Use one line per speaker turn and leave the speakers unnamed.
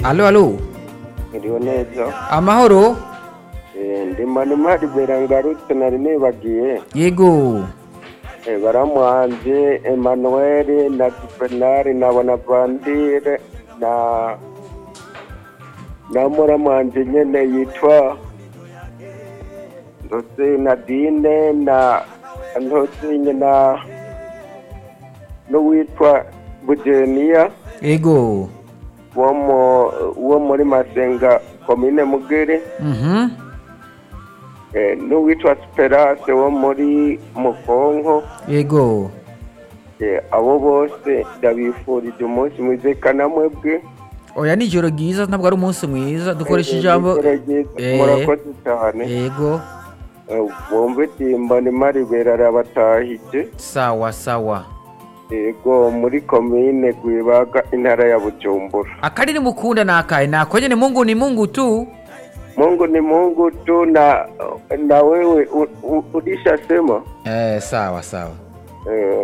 alo alo
Iriho neza
amahoro
Eh, ndi manimari bera ngarutse nari nibagiye
yego
Eh, baramuhanze Emmanuel na Juvenal na Bonaventure na na muramuhanze nyene yitwa ndose Nadine na ntosinye na n'uwitwa Bugeniya
yego
wo mu- wo muri Masenga komine Mugere
mhm
Eh, n'uwitwa Esperance wo muri Mukonko
yego
Eh, abo bose ndabifurije umunsi mwiza kana mwebwe
oya ni ijoro ryiza ntabwo ari umunsi mwiza dukoresha
Eh,
ijambo
ijoro ryiza.
Eh.
murakoze cyane
yego
Eh, bumve timba ni maribera arabatahije
sawa sawa
yego muri komine Rwibaga intara ya Bujumbura
akari mukunda nakaye nako nyene mungu ni mungu tu
Mungu ni Mungu tu na na wewe u- u- ulishasema
eh sawa sawa
eh,